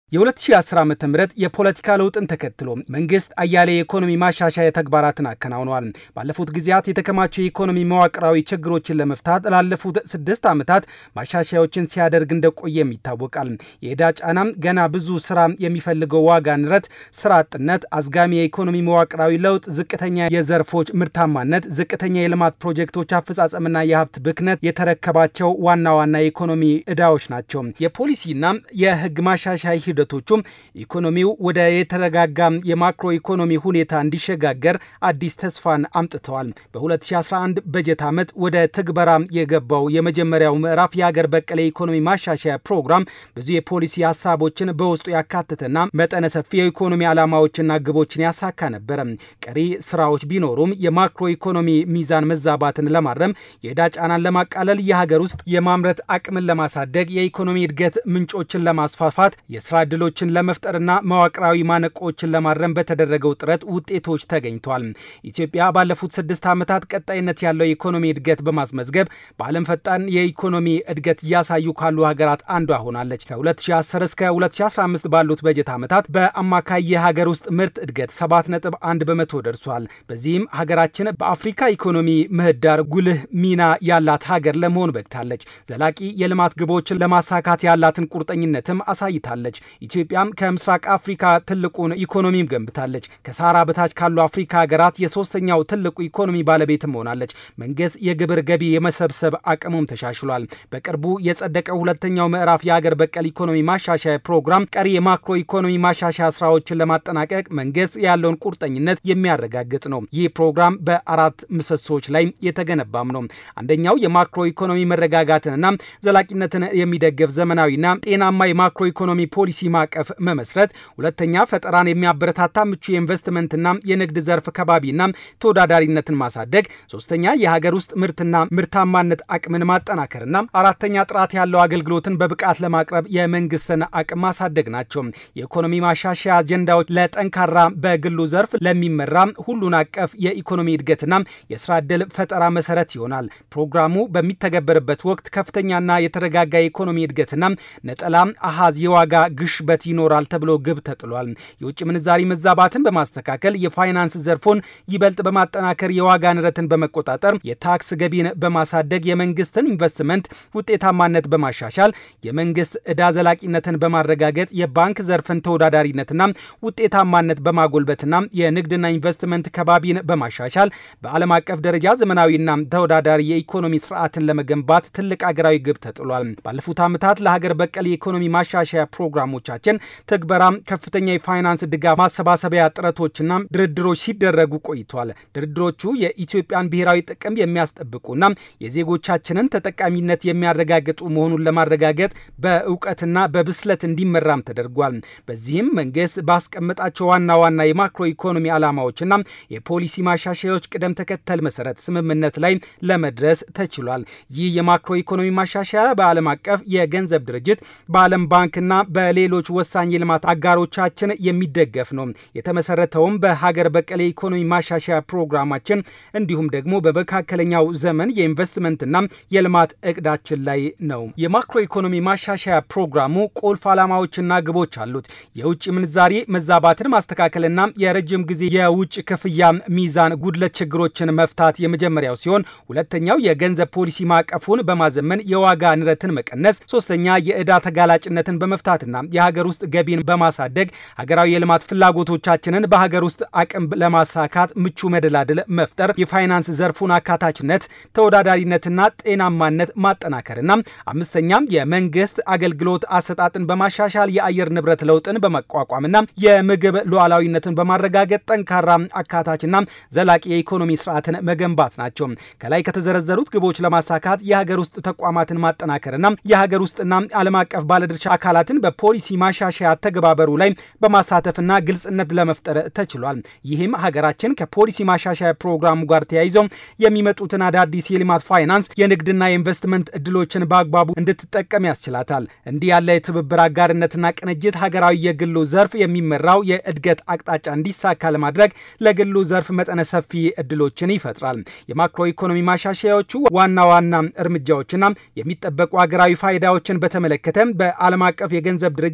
የ2010 ዓ ም የፖለቲካ ለውጥን ተከትሎ መንግስት አያሌ የኢኮኖሚ ማሻሻያ ተግባራትን አከናውነዋል። ባለፉት ጊዜያት የተከማቸው የኢኮኖሚ መዋቅራዊ ችግሮችን ለመፍታት ላለፉት ስድስት ዓመታት ማሻሻያዎችን ሲያደርግ እንደቆየም ይታወቃል። የዕዳ ጫናም፣ ገና ብዙ ስራ የሚፈልገው ዋጋ ንረት፣ ስራ አጥነት፣ አዝጋሚ የኢኮኖሚ መዋቅራዊ ለውጥ፣ ዝቅተኛ የዘርፎች ምርታማነት፣ ዝቅተኛ የልማት ፕሮጀክቶች አፈጻጸምና የሀብት ብክነት የተረከባቸው ዋና ዋና የኢኮኖሚ ዕዳዎች ናቸው። የፖሊሲና የህግ ማሻሻያ ሂደቶቹም ኢኮኖሚው ወደ የተረጋጋ የማክሮ ኢኮኖሚ ሁኔታ እንዲሸጋገር አዲስ ተስፋን አምጥተዋል። በ2011 በጀት ዓመት ወደ ትግበራ የገባው የመጀመሪያው ምዕራፍ የሀገር በቀል የኢኮኖሚ ማሻሻያ ፕሮግራም ብዙ የፖሊሲ ሀሳቦችን በውስጡ ያካተተና መጠነ ሰፊ የኢኮኖሚ ዓላማዎችና ግቦችን ያሳካ ነበረ። ቀሪ ስራዎች ቢኖሩም የማክሮ ኢኮኖሚ ሚዛን መዛባትን ለማረም፣ የዕዳ ጫናን ለማቃለል፣ የሀገር ውስጥ የማምረት አቅምን ለማሳደግ፣ የኢኮኖሚ እድገት ምንጮችን ለማስፋፋት የስራ ዕድሎችን ለመፍጠርና መዋቅራዊ ማነቆችን ለማረም በተደረገው ጥረት ውጤቶች ተገኝቷል። ኢትዮጵያ ባለፉት ስድስት ዓመታት ቀጣይነት ያለው የኢኮኖሚ እድገት በማስመዝገብ በዓለም ፈጣን የኢኮኖሚ እድገት እያሳዩ ካሉ ሀገራት አንዷ ሆናለች። ከ2010 እስከ 2015 ባሉት በጀት ዓመታት በአማካይ የሀገር ውስጥ ምርት እድገት 7.1 በመቶ ደርሷል። በዚህም ሀገራችን በአፍሪካ ኢኮኖሚ ምህዳር ጉልህ ሚና ያላት ሀገር ለመሆን በቅታለች። ዘላቂ የልማት ግቦችን ለማሳካት ያላትን ቁርጠኝነትም አሳይታለች። ኢትዮጵያም ከምስራቅ አፍሪካ ትልቁን ኢኮኖሚም ገንብታለች። ከሳራ በታች ካሉ አፍሪካ ሀገራት የሶስተኛው ትልቁ ኢኮኖሚ ባለቤትም ሆናለች። መንግስት የግብር ገቢ የመሰብሰብ አቅሙም ተሻሽሏል። በቅርቡ የጸደቀው ሁለተኛው ምዕራፍ የሀገር በቀል ኢኮኖሚ ማሻሻያ ፕሮግራም ቀሪ የማክሮ ኢኮኖሚ ማሻሻያ ስራዎችን ለማጠናቀቅ መንግስት ያለውን ቁርጠኝነት የሚያረጋግጥ ነው። ይህ ፕሮግራም በአራት ምሰሶች ላይ የተገነባም ነው። አንደኛው የማክሮ ኢኮኖሚ መረጋጋትንና ዘላቂነትን የሚደግፍ ዘመናዊና ጤናማ የማክሮ ኢኮኖሚ ፖሊሲ ማዕቀፍ መመስረት፣ ሁለተኛ ፈጠራን የሚያበረታታ ምቹ የኢንቨስትመንትና የንግድ ዘርፍ ከባቢና ተወዳዳሪነትን ማሳደግ፣ ሶስተኛ የሀገር ውስጥ ምርትና ምርታማነት አቅምን ማጠናከርና አራተኛ ጥራት ያለው አገልግሎትን በብቃት ለማቅረብ የመንግስትን አቅም ማሳደግ ናቸው። የኢኮኖሚ ማሻሻያ አጀንዳዎች ለጠንካራ በግሉ ዘርፍ ለሚመራ ሁሉን አቀፍ የኢኮኖሚ እድገትና የስራ ዕድል ፈጠራ መሰረት ይሆናል። ፕሮግራሙ በሚተገበርበት ወቅት ከፍተኛና የተረጋጋ የኢኮኖሚ እድገትና ነጠላ አሃዝ የዋጋ ግሽበት ይኖራል ተብሎ ግብ ተጥሏል። የውጭ ምንዛሪ መዛባትን በማስተካከል የፋይናንስ ዘርፉን ይበልጥ በማጠናከር የዋጋ ንረትን በመቆጣጠር የታክስ ገቢን በማሳደግ የመንግስትን ኢንቨስትመንት ውጤታማነት በማሻሻል የመንግስት ዕዳ ዘላቂነትን በማረጋገጥ የባንክ ዘርፍን ተወዳዳሪነትና ውጤታማነት በማጎልበትና የንግድና ኢንቨስትመንት ከባቢን በማሻሻል በዓለም አቀፍ ደረጃ ዘመናዊና ተወዳዳሪ የኢኮኖሚ ስርዓትን ለመገንባት ትልቅ አገራዊ ግብ ተጥሏል። ባለፉት ዓመታት ለሀገር በቀል የኢኮኖሚ ማሻሻያ ፕሮግራሞቻችን ትግበራ ከፍተኛ የፋይናንስ ድጋፍ ማሰባሰቢያ ጥረቶችና ድርድሮች ሲደረጉ ቆይተዋል። ድርድሮቹ የኢትዮጵያን ብሔራዊ ጥቅም የሚያስጠብቁና የዜጎቻችንን ተጠቃሚነት የሚያረጋግጡ መሆኑን ለማረጋገጥ በእውቀትና በብስለት እንዲመራም ተደርጓል። በዚህም መንግስት ባስቀመጣቸው ዋና ዋና የማክሮ ኢኮኖሚ ዓላማዎችና የፖሊሲ ማሻሻያዎች ቅደም ተከተል መሰረት ስምምነት ላይ ለመድረስ ተችሏል። ይህ የማክሮ ኢኮኖሚ ማሻሻያ በዓለም አቀፍ የገንዘብ ድርጅት በዓለም ባንክና በሌሎች ወሳኝ የልማት አጋሮቻችን የሚደገፍ ነው። የተመሰረተውም በሀገር በቀል የኢኮኖሚ ማሻሻያ ፕሮግራማችን እንዲሁም ደግሞ በመካከለኛው ዘመን የኢንቨስትመንትና የልማት እቅዳችን ላይ ነው። የማክሮ ኢኮኖሚ ማሻሻያ ፕሮግራሙ ቁልፍ ዓላማዎችና ግቦች አሉት። የውጭ ምንዛሬ መዛባትን ማስተካከልና የረጅም ጊዜ የውጭ ክፍያ ሚዛን ጉድለት ችግሮችን መፍታት የመጀመሪያው ሲሆን ሁለተኛው የገንዘብ ፖሊሲ ማዕቀፉን በማዘመን የዋጋ ንረትን መቀነስ፣ ሶስተኛ የዕዳ ተጋላጭነትን በመፍታትና የሀገር ውስጥ ገቢን በማሳደግ ሀገራዊ የልማት ፍላጎቶቻችንን በሀገር ውስጥ አቅም ለማሳካት ምቹ መደላድል መፍጠር፣ የፋይናንስ ዘርፉን አካታችነት፣ ተወዳዳሪነትና ጤናማነት ማጠናከርና አምስተኛም የመንግስት አገልግሎት አሰጣጥን በማሻሻል የአየር ንብረት ለውጥን በመቋቋምና የምግብ ሉዓላዊነትን በማረጋገጥ ጠንካራ አካታችና ዘላቂ የኢኮኖሚ ስርዓትን መገንባት ናቸው። ከላይ ከተዘረዘሩት ግቦች ለማሳካት የሀገር ውስጥ ተቋማትን ማጠናከርና የሀገር ውስጥና ዓለም አቀፍ ባለድርሻ አካላትን በፖሊሲ ማሻሻያ አተገባበሩ ላይ በማሳተፍና ግልጽነት ለመፍጠር ተችሏል። ይህም ሀገራችን ከፖሊሲ ማሻሻያ ፕሮግራሙ ጋር ተያይዘው የሚመጡትን አዳዲስ የልማት ፋይናንስ፣ የንግድና የኢንቨስትመንት እድሎችን በአግባቡ እንድትጠቀም ያስችላታል። እንዲህ ያለ የትብብር አጋርነትና ቅንጅት ሀገራዊ የግሉ ዘርፍ የሚመራው የእድገት አቅጣጫ እንዲሳካ ለማድረግ ለግሉ ዘርፍ መጠነ ሰፊ እድሎችን ይፈጥራል። የማክሮ ኢኮኖሚ ማሻሻያዎቹ ዋና ዋና እርምጃዎችና የሚጠበቁ ሀገራዊ ፋይዳዎችን በተመለከተ በዓለም አቀፍ የገንዘብ ድርጅት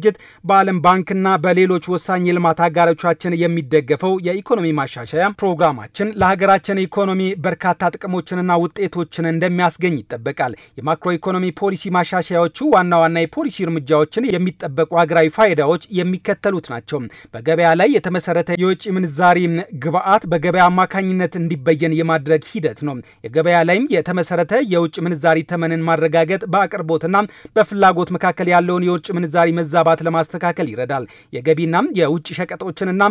ድርጅት በዓለም ባንክና በሌሎች ወሳኝ የልማት አጋሮቻችን የሚደገፈው የኢኮኖሚ ማሻሻያ ፕሮግራማችን ለሀገራችን ኢኮኖሚ በርካታ ጥቅሞችንና ውጤቶችን እንደሚያስገኝ ይጠበቃል። የማክሮ ኢኮኖሚ ፖሊሲ ማሻሻያዎቹ ዋና ዋና የፖሊሲ እርምጃዎችን የሚጠበቁ ሀገራዊ ፋይዳዎች የሚከተሉት ናቸው። በገበያ ላይ የተመሰረተ የውጭ ምንዛሪ ግብዓት በገበያ አማካኝነት እንዲበየን የማድረግ ሂደት ነው። የገበያ ላይም የተመሰረተ የውጭ ምንዛሪ ተመንን ማረጋገጥ በአቅርቦትና በፍላጎት መካከል ያለውን የውጭ ምንዛሪ መዛባት ለማስተካከል ይረዳል። የገቢና የውጭ ሸቀጦችንና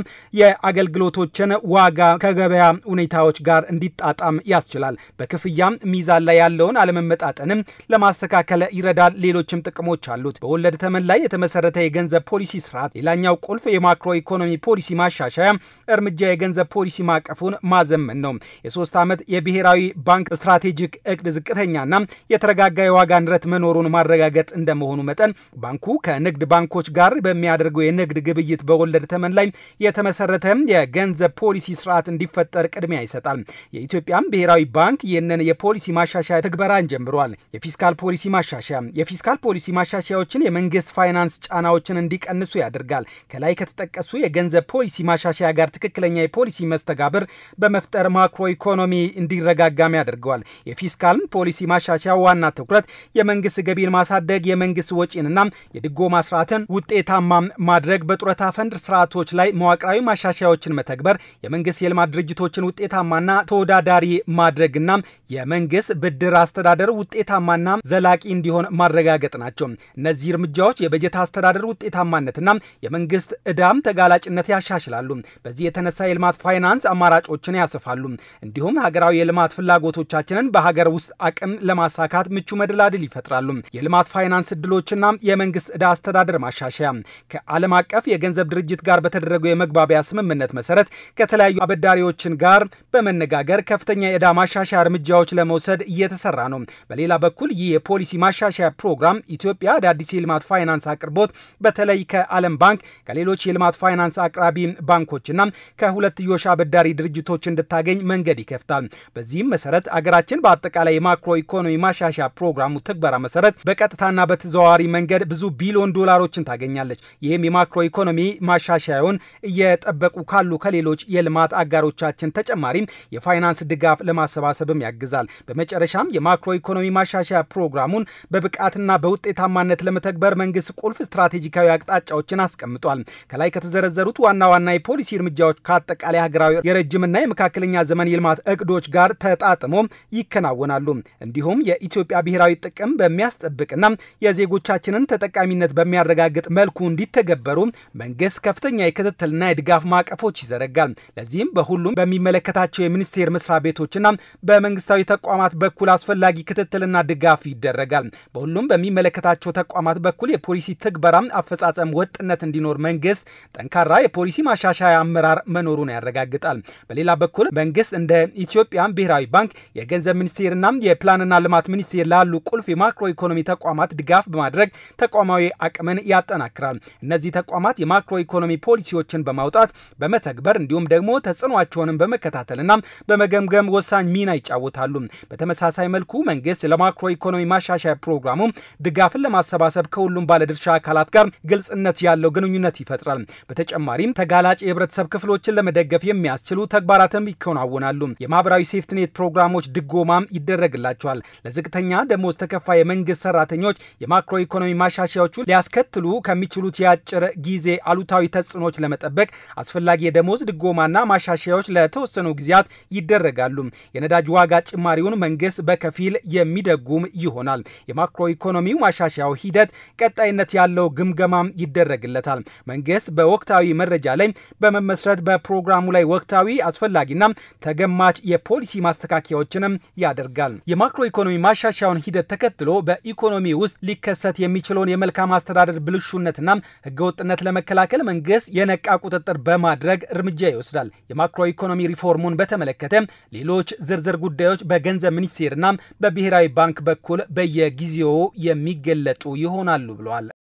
የአገልግሎቶችን ዋጋ ከገበያ ሁኔታዎች ጋር እንዲጣጣም ያስችላል። በክፍያ ሚዛን ላይ ያለውን አለመመጣጠንም ለማስተካከል ይረዳል። ሌሎችም ጥቅሞች አሉት። በወለድ ተመን ላይ የተመሰረተ የገንዘብ ፖሊሲ ስርዓት ሌላኛው ቁልፍ የማክሮ ኢኮኖሚ ፖሊሲ ማሻሻያ እርምጃ የገንዘብ ፖሊሲ ማዕቀፉን ማዘመን ነው። የሶስት ዓመት የብሔራዊ ባንክ ስትራቴጂክ እቅድ ዝቅተኛና የተረጋጋ የዋጋ ንረት መኖሩን ማረጋገጥ እንደመሆኑ መጠን ባንኩ ከንግድ ባንኮች ጋር በሚያደርገው የንግድ ግብይት በወለድ ተመን ላይ የተመሰረተ የገንዘብ ፖሊሲ ስርዓት እንዲፈጠር ቅድሚያ ይሰጣል። የኢትዮጵያም ብሔራዊ ባንክ ይህንን የፖሊሲ ማሻሻያ ትግበራን ጀምሯል። የፊስካል ፖሊሲ ማሻሻያ የፊስካል ፖሊሲ ማሻሻያዎችን የመንግስት ፋይናንስ ጫናዎችን እንዲቀንሱ ያደርጋል። ከላይ ከተጠቀሱ የገንዘብ ፖሊሲ ማሻሻያ ጋር ትክክለኛ የፖሊሲ መስተጋብር በመፍጠር ማክሮ ኢኮኖሚ እንዲረጋጋም ያደርገዋል። የፊስካል ፖሊሲ ማሻሻያ ዋና ትኩረት የመንግስት ገቢን ማሳደግ፣ የመንግስት ወጪንና የድጎማ ስርዓትን ውጤታማ ማድረግ፣ በጡረታ ፈንድ ስርዓቶች ላይ መዋቅራዊ ማሻሻያዎችን መተግበር፣ የመንግስት የልማት ድርጅቶችን ውጤታማና ተወዳዳሪ ማድረግና የመንግስት ብድር አስተዳደር ውጤታማና ዘላቂ እንዲሆን ማረጋገጥ ናቸው። እነዚህ እርምጃዎች የበጀት አስተዳደር ውጤታማነትና የመንግስት ዕዳም ተጋላጭነት ያሻሽላሉ። በዚህ የተነሳ የልማት ፋይናንስ አማራጮችን ያሰፋሉ። እንዲሁም ሀገራዊ የልማት ፍላጎቶቻችንን በሀገር ውስጥ አቅም ለማሳካት ምቹ መደላድል ይፈጥራሉ። የልማት ፋይናንስ እድሎችና የመንግስት ዕዳ አስተዳደር ማሻሻያ ከዓለም አቀፍ የገንዘብ ድርጅት ጋር በተደረገው የመግባቢያ ስምምነት መሰረት ከተለያዩ አበዳሪዎችን ጋር በመነጋገር ከፍተኛ የዕዳ ማሻሻያ እርምጃዎች ለመውሰድ እየተሰራ ነው። በሌላ በኩል ይህ የፖሊሲ ማሻሻያ ፕሮግራም ኢትዮጵያ አዳዲስ የልማት ፋይናንስ አቅርቦት በተለይ ከዓለም ባንክ ከሌሎች የልማት ፋይናንስ አቅራቢ ባንኮችና ከሁለትዮሽ አበዳሪ ድርጅቶች እንድታገኝ መንገድ ይከፍታል። በዚህም መሰረት አገራችን በአጠቃላይ የማክሮ ኢኮኖሚ ማሻሻያ ፕሮግራሙ ትግበራ መሰረት በቀጥታና በተዘዋዋሪ መንገድ ብዙ ቢሊዮን ዶላሮችን ታገኛለች። ይህም የማክሮ ኢኮኖሚ ማሻሻያውን እየጠበቁ ካሉ ከሌሎች የልማት አጋሮቻችን ተጨማሪም የፋይናንስ ድጋፍ ለማሰባሰብም ያግዛል። በመጨረሻም የማክሮ ኢኮኖሚ ማሻሻያ ፕሮግራሙን በብቃትና በውጤታማነት ለመተግበር መንግስት ቁልፍ ስትራቴጂካዊ አቅጣጫዎችን አስቀምጧል። ከላይ ከተዘረዘሩት ዋና ዋና የፖሊሲ እርምጃዎች ከአጠቃላይ ሀገራዊ የረጅምና የመካከለኛ ዘመን የልማት እቅዶች ጋር ተጣጥሞ ይከናወናሉ። እንዲሁም የኢትዮጵያ ብሔራዊ ጥቅም በሚያስጠብቅና የዜጎቻችንን ተጠቃሚነት በሚያረጋግጥ መልኩ እንዲተገበሩ መንግስት ከፍተኛ የክትትልና የድጋፍ ማዕቀፎች ይዘረጋል። ለዚህም በሁሉም በሚመለከታቸው የሚኒስቴር መስሪያ ቤቶችና በመንግስታዊ ተቋማት በኩል አስፈላጊ ክትትልና ድጋፍ ይደረጋል። በሁሉም በሚመለከታቸው ተቋማት በኩል የፖሊሲ ትግበራ አፈጻጸም ወጥነት እንዲኖር መንግስት ጠንካራ የፖሊሲ ማሻሻያ አመራር መኖሩን ያረጋግጣል። በሌላ በኩል መንግስት እንደ ኢትዮጵያ ብሔራዊ ባንክ፣ የገንዘብ ሚኒስቴርና የፕላንና ልማት ሚኒስቴር ላሉ ቁልፍ የማክሮ ኢኮኖሚ ተቋማት ድጋፍ በማድረግ ተቋማዊ አቅምን ያጠናክራል። እነዚህ ተቋማት የማክሮ ኢኮኖሚ ፖሊሲዎችን በማውጣት በመተግበር እንዲሁም ደግሞ ተጽዕኖቸውንም በመከታተልና በመገምገም ወሳኝ ሚና ይጫወታሉ። በተመሳሳይ መልኩ መንግስት ለማክሮ ኢኮኖሚ ማሻሻያ ፕሮግራሙ ድጋፍን ለማሰባሰብ ከሁሉም ባለድርሻ አካላት ጋር ግልጽነት ያለው ግንኙነት ይፈጥራል። በተጨማሪም ተጋላጭ የህብረተሰብ ክፍሎችን ለመደገፍ የሚያስችሉ ተግባራትም ይከናወናሉ። የማህበራዊ ሴፍትኔት ፕሮግራሞች ድጎማም ይደረግላቸዋል። ለዝቅተኛ ደሞዝ ተከፋይ የመንግስት ሰራተኞች የማክሮ ኢኮኖሚ ማሻሻያዎቹ ሊያስከትሉ ከሚችሉት የአጭር ጊዜ አሉታዊ ተጽዕኖች ለመጠበቅ አስፈላጊ የደሞዝ ድጎማና ማሻሻያዎች ለተወሰኑ ጊዜያት ይደረጋሉ። የነዳጅ ዋጋ ጭማሪውን መንግስት በከፊል የሚደጉም ይሆናል። የማክሮ ኢኮኖሚው ማሻሻያው ሂደት ቀጣይነት ያለው ግምገማም ይደረግለታል። መንግስት በወቅታዊ መረጃ ላይ በመመስረት በፕሮግራሙ ላይ ወቅታዊ አስፈላጊና ተገማች የፖሊሲ ማስተካከያዎችንም ያደርጋል። የማክሮ ኢኮኖሚ ማሻሻያውን ሂደት ተከትሎ በኢኮኖሚ ውስጥ ሊከሰት የሚችለውን የመልካም አስተዳደር ብልሹነትና ህገወጥነት ለመከላከል መንግስት የነቃ ቁጥጥር በማድረግ እርምጃ ይወስዳል። የማክሮ ኢኮኖሚ ሪፎርሙን በተመለከተ ሌሎች ዝርዝር ጉዳዮች በገንዘብ ሚኒስቴርና በብሔራዊ ባንክ በኩል በየጊዜው የሚገለጡ ይሆናሉ ብለዋል።